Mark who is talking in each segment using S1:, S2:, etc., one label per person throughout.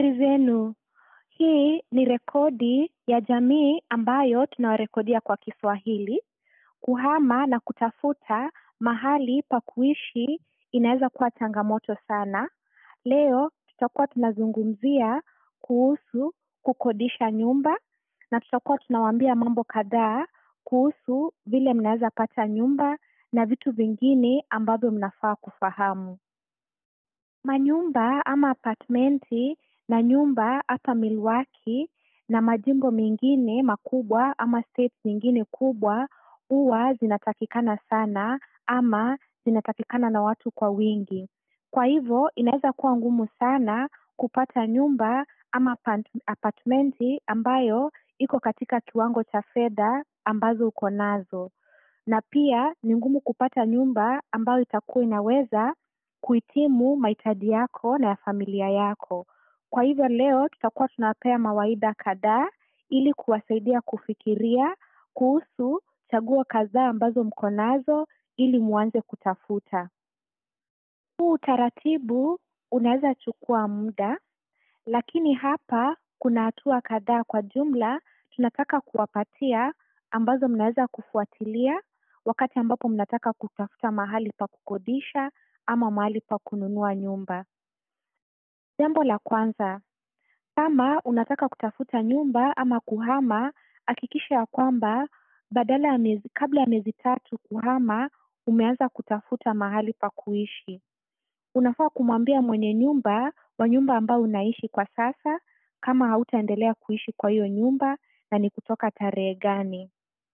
S1: Habari zenu. Hii ni rekodi ya jamii ambayo tunawarekodia kwa Kiswahili. Kuhama na kutafuta mahali pa kuishi inaweza kuwa changamoto sana. Leo tutakuwa tunazungumzia kuhusu kukodisha nyumba na tutakuwa tunawaambia mambo kadhaa kuhusu vile mnaweza pata nyumba na vitu vingine ambavyo mnafaa kufahamu. Manyumba ama apartmenti na nyumba hapa Milwaukee na majimbo mengine makubwa ama states nyingine kubwa huwa zinatakikana sana ama zinatakikana na watu kwa wingi. Kwa hivyo inaweza kuwa ngumu sana kupata nyumba ama apartmenti ambayo iko katika kiwango cha fedha ambazo uko nazo. Na pia ni ngumu kupata nyumba ambayo itakuwa inaweza kuhitimu mahitaji yako na ya familia yako. Kwa hivyo leo tutakuwa tunawapea mawaidha kadhaa ili kuwasaidia kufikiria kuhusu chaguo kadhaa ambazo mko nazo ili muanze kutafuta. Huu utaratibu unaweza chukua muda lakini hapa kuna hatua kadhaa kwa jumla tunataka kuwapatia ambazo mnaweza kufuatilia wakati ambapo mnataka kutafuta mahali pa kukodisha ama mahali pa kununua nyumba. Jambo la kwanza, kama unataka kutafuta nyumba ama kuhama, hakikisha ya kwamba badala ya miezi, kabla ya miezi tatu kuhama, umeanza kutafuta mahali pa kuishi. Unafaa kumwambia mwenye nyumba wa nyumba ambao unaishi kwa sasa kama hautaendelea kuishi kwa hiyo nyumba na ni kutoka tarehe gani.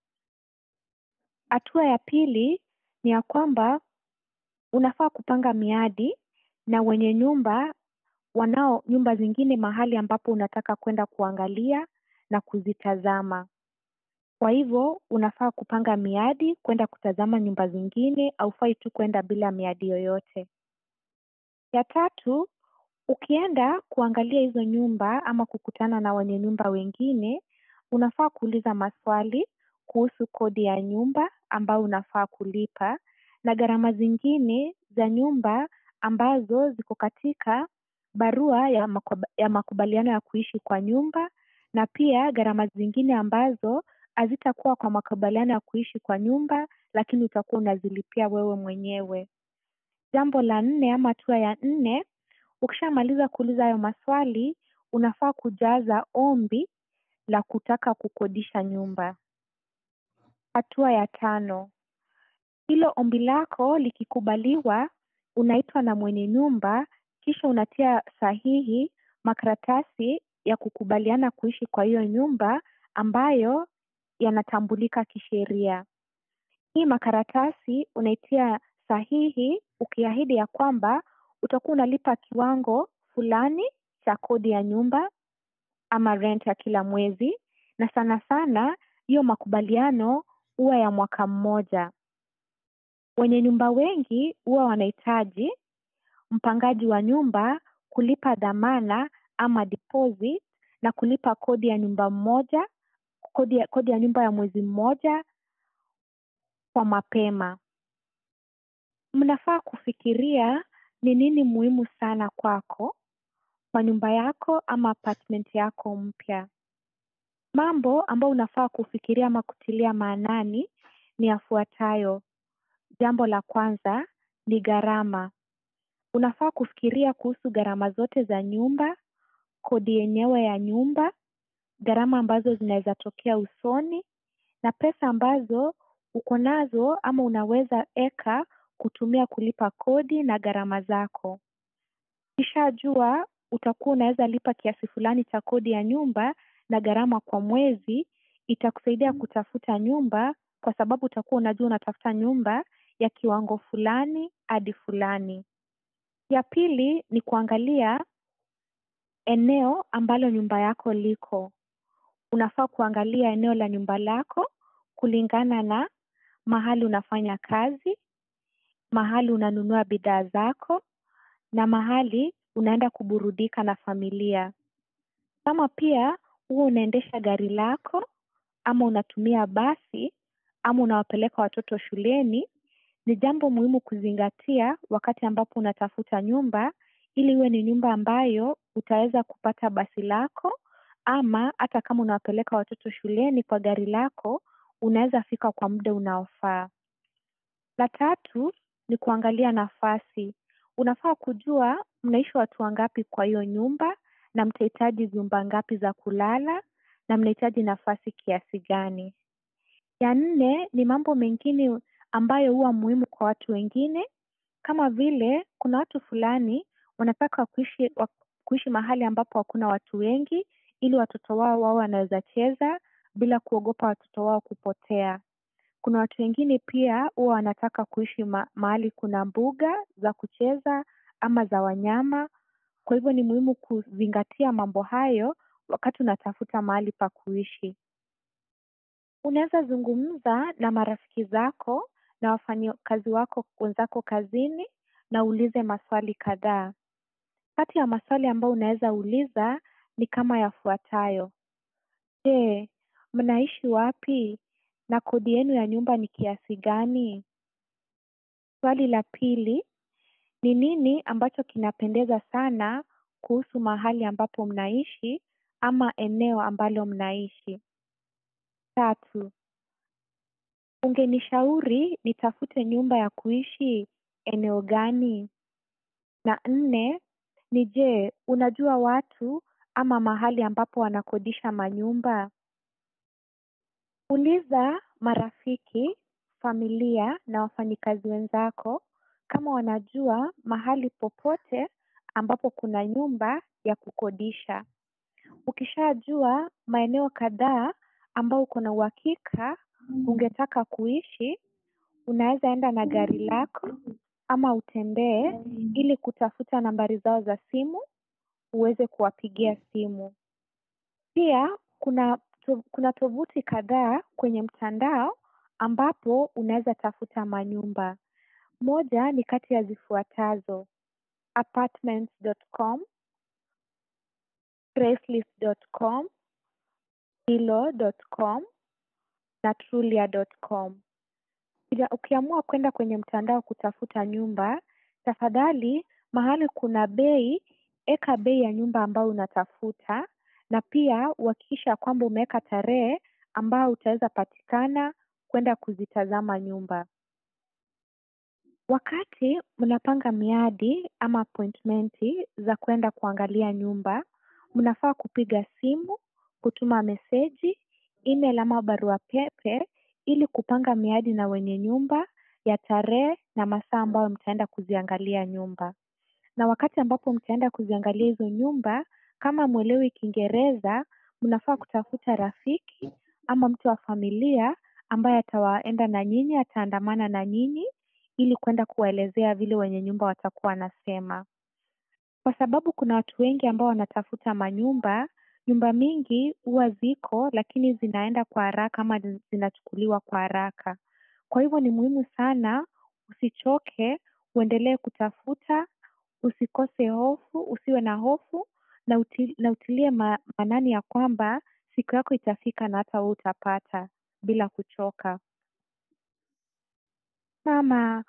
S1: Hatua ya pili ni ya kwamba unafaa kupanga miadi na wenye nyumba wanao nyumba zingine mahali ambapo unataka kwenda kuangalia na kuzitazama. Kwa hivyo unafaa kupanga miadi kwenda kutazama nyumba zingine, haufai tu kwenda bila miadi yoyote. Ya tatu, ukienda kuangalia hizo nyumba ama kukutana na wenye nyumba wengine, unafaa kuuliza maswali kuhusu kodi ya nyumba ambayo unafaa kulipa na gharama zingine za nyumba ambazo ziko katika barua ya, makuba, ya makubaliano ya kuishi kwa nyumba na pia gharama zingine ambazo hazitakuwa kwa makubaliano ya kuishi kwa nyumba lakini utakuwa unazilipia wewe mwenyewe. Jambo la nne ama hatua ya nne, ukishamaliza kuuliza hayo maswali, unafaa kujaza ombi la kutaka kukodisha nyumba. Hatua ya tano, hilo ombi lako likikubaliwa, unaitwa na mwenye nyumba, kisha unatia sahihi makaratasi ya kukubaliana kuishi kwa hiyo nyumba ambayo yanatambulika kisheria. Hii makaratasi unaitia sahihi ukiahidi ya kwamba utakuwa unalipa kiwango fulani cha kodi ya nyumba ama rent ya kila mwezi, na sana sana hiyo makubaliano huwa ya mwaka mmoja. Wenye nyumba wengi huwa wanahitaji mpangaji wa nyumba kulipa dhamana ama deposit na kulipa kodi ya nyumba mmoja, kodi ya, kodi ya nyumba ya mwezi mmoja kwa mapema. Mnafaa kufikiria ni nini muhimu sana kwako kwa nyumba yako ama apartment yako mpya. Mambo ambayo unafaa kufikiria ama kutilia maanani ni yafuatayo. Jambo la kwanza ni gharama. Unafaa kufikiria kuhusu gharama zote za nyumba, kodi yenyewe ya nyumba, gharama ambazo zinaweza tokea usoni na pesa ambazo uko nazo ama unaweza eka kutumia kulipa kodi na gharama zako. Ukishajua utakuwa unaweza lipa kiasi fulani cha kodi ya nyumba na gharama kwa mwezi, itakusaidia kutafuta nyumba kwa sababu utakuwa unajua unatafuta nyumba ya kiwango fulani hadi fulani. Ya pili ni kuangalia eneo ambalo nyumba yako liko. Unafaa kuangalia eneo la nyumba lako kulingana na mahali unafanya kazi, mahali unanunua bidhaa zako na mahali unaenda kuburudika na familia. Kama pia huwa unaendesha gari lako ama unatumia basi ama unawapeleka watoto shuleni, ni jambo muhimu kuzingatia wakati ambapo unatafuta nyumba ili iwe ni nyumba ambayo utaweza kupata basi lako ama hata kama unawapeleka watoto shuleni kwa gari lako unaweza fika kwa muda unaofaa. La tatu ni kuangalia nafasi. Unafaa kujua mnaishi watu wangapi kwa hiyo nyumba na mtahitaji vyumba ngapi za kulala na mnahitaji nafasi kiasi gani. Ya nne ni mambo mengine ambayo huwa muhimu kwa watu wengine kama vile kuna watu fulani wanataka kuishi, kuishi mahali ambapo hakuna watu wengi ili watoto wao wao wanaweza cheza bila kuogopa watoto wao kupotea. Kuna watu wengine pia huwa wanataka kuishi ma mahali kuna mbuga za kucheza ama za wanyama. Kwa hivyo ni muhimu kuzingatia mambo hayo wakati unatafuta mahali pa kuishi. Unaweza zungumza na marafiki zako na wafanyakazi wako wenzako kazini na uulize maswali kadhaa. Kati ya maswali ambayo unaweza uliza ni kama yafuatayo. Je, mnaishi wapi na kodi yenu ya nyumba ni kiasi gani? Swali la pili, ni nini ambacho kinapendeza sana kuhusu mahali ambapo mnaishi ama eneo ambalo mnaishi? Tatu, ungenishauri nitafute nyumba ya kuishi eneo gani? Na nne, ni je, unajua watu ama mahali ambapo wanakodisha manyumba? Uliza marafiki, familia na wafanyikazi wenzako kama wanajua mahali popote ambapo kuna nyumba ya kukodisha. Ukishajua maeneo kadhaa ambao uko na uhakika ungetaka kuishi, unaweza enda na gari lako ama utembee ili kutafuta nambari zao za simu uweze kuwapigia simu. Pia kuna kuna tovuti kadhaa kwenye mtandao ambapo unaweza tafuta manyumba. Moja ni kati ya zifuatazo apartments.com, gracelist.com, zillow.com na trulia.com. Ukiamua kwenda kwenye mtandao kutafuta nyumba, tafadhali mahali kuna bei, eka bei ya nyumba ambayo unatafuta na pia uhakikishe kwamba umeweka tarehe ambayo utaweza patikana kwenda kuzitazama nyumba. Wakati mnapanga miadi ama appointmenti za kwenda kuangalia nyumba, mnafaa kupiga simu, kutuma meseji, email ama barua pepe ili kupanga miadi na wenye nyumba ya tarehe na masaa ambayo mtaenda kuziangalia nyumba. Na wakati ambapo mtaenda kuziangalia hizo nyumba, kama hamwelewi Kiingereza, mnafaa kutafuta rafiki ama mtu wa familia ambaye ataenda na nyinyi, ataandamana na nyinyi ili kwenda kuwaelezea vile wenye nyumba watakuwa wanasema. Kwa sababu kuna watu wengi ambao wanatafuta manyumba, nyumba mingi huwa ziko lakini zinaenda kwa haraka ama zinachukuliwa kwa haraka. Kwa hivyo ni muhimu sana usichoke, uendelee kutafuta, usikose hofu, usiwe na hofu na utilie maanani ya kwamba siku yako itafika na hata wewe utapata bila kuchoka. Kama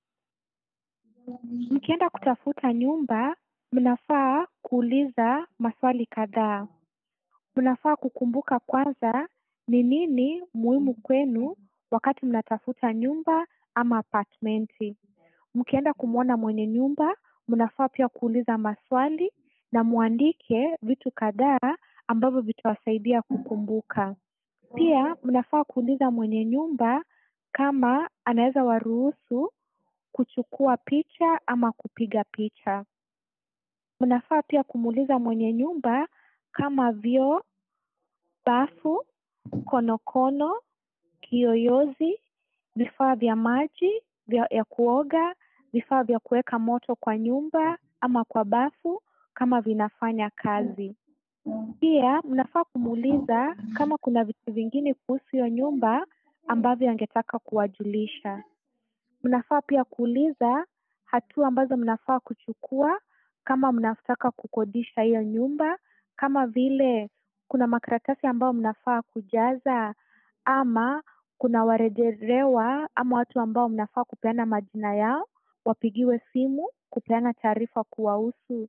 S1: mkienda kutafuta nyumba, mnafaa kuuliza maswali kadhaa. Mnafaa kukumbuka kwanza ni nini muhimu kwenu wakati mnatafuta nyumba ama apartmenti. Mkienda kumwona mwenye nyumba, mnafaa pia kuuliza maswali na muandike vitu kadhaa ambavyo vitawasaidia kukumbuka. Pia mnafaa kuuliza mwenye nyumba kama anaweza waruhusu kuchukua picha ama kupiga picha. Mnafaa pia kumuuliza mwenye nyumba kama vyoo, bafu, konokono, kiyoyozi, vifaa vya maji ya kuoga, vifaa vya kuweka moto kwa nyumba ama kwa bafu kama vinafanya kazi. Pia mnafaa kumuuliza kama kuna vitu vingine kuhusu hiyo nyumba ambavyo angetaka kuwajulisha. Mnafaa pia kuuliza hatua ambazo mnafaa kuchukua kama mnataka kukodisha hiyo nyumba kama vile kuna makaratasi ambayo mnafaa kujaza ama kuna warejelewa ama watu ambao mnafaa kupeana majina yao wapigiwe simu kupeana taarifa kuwahusu.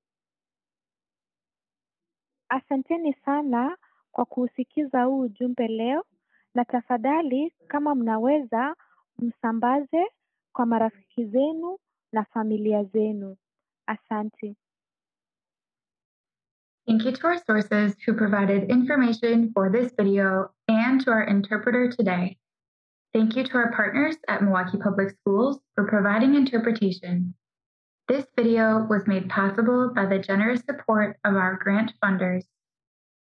S1: Asanteni sana kwa kuusikiza huu ujumbe leo na tafadhali kama mnaweza msambaze kwa marafiki zenu na familia zenu. Asante.
S2: Thank you to our sources who provided information for this video and to our interpreter today. Thank you to our partners at Milwaukee Public Schools for providing interpretation. This video was made possible by the generous support of our grant funders